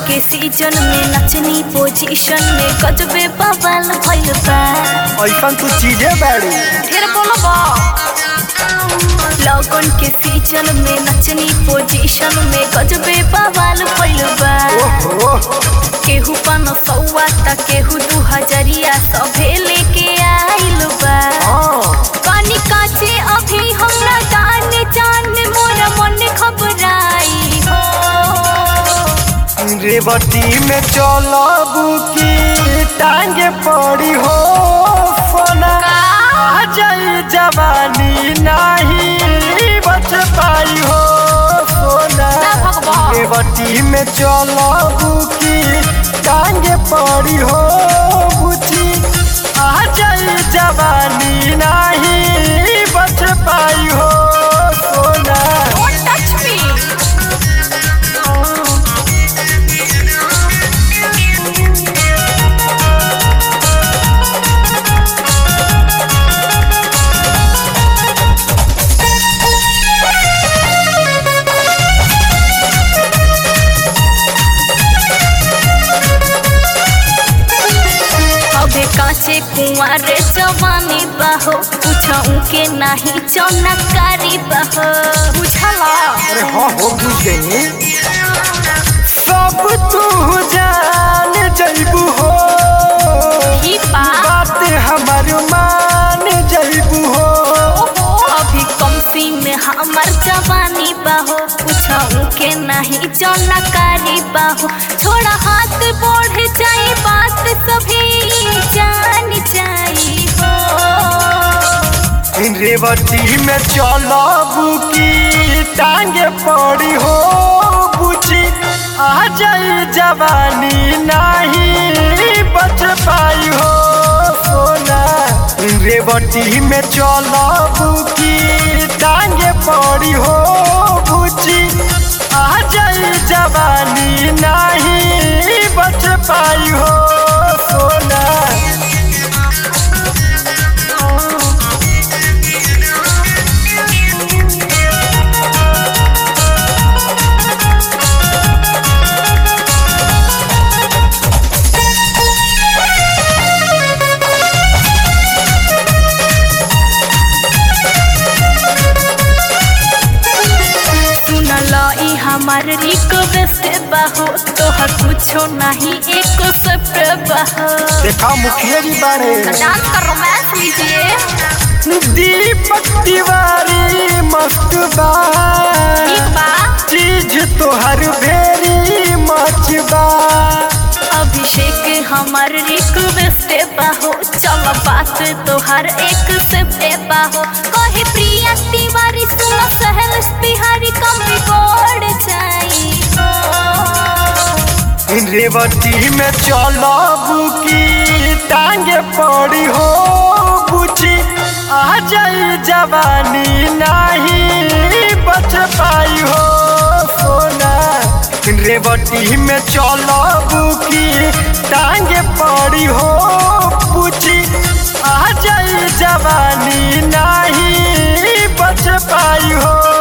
के सीजन में नचनी पोजीशन में गजबे बवाल भइल बा ऐसा तू चीजें बाड़ी फिर बोलबा लगन के सीजन में नचनी पोजीशन में गजबे बवाल भइल बा ओहो केहू पन सौआ त केहू दू हजरिया सभे लेके आइल बा हाँ पानी काचे अभी हमरा जान जान मोर मन घबराई हो रेवती में चलबू की टांगे पड़ी हो फोना आ जाई जवानी नहीं बच पाई हो सोना ना भगवान। रेवती में चलबू की टांगे पड़ी हो बुची आ जाई जवानी नहीं बच पाई हो सोना Don't touch me. अबे काचे कुंवर जवानी बहो पूछऊ के नहीं चौनकारी बहो बुझला अरे हाँ हो बुझ गई सब तू जान जैबू हो ही बा बात हमार मान जैबू हो अभी कमसी में हमर जवानी बहो पूछऊ के नहीं चौनकारी बहो छोड़ा हाथ बढ़ जाए बात सभी जान जाई हो रेवती में चलबू की टांगे पड़ी हो बुची आ जाई जवानी नहीं बच पाई हो सोना रेवती में चलबू की टांगे पड़ी हो बुची आ जाई जवानी नहीं बच पाई हो सोना सुनल ई हमार रिक्वेस्ट बहो तोहर कुछो नहीं एक सब बहो देखा मुखिया जी बारे डांस का रोमांस लीजिए दीपक तिवारी मस्त बा ठीक बा चीज तोहर भेरी मच बा अभिषेक हमार रिक्वेस्ट बहो चल बात तोहर एक से बहो कहे प्रिया तिवारी सुन सहल बिहारी कम बिगड़ जाई रेवती में चलबू की टांगे पड़ी हो बुची आ जाई जवानी नहीं बच पाई हो सोना रेवती में चलबू की टांगे पड़ी हो बुची आ जाई जवानी नहीं बच पाई हो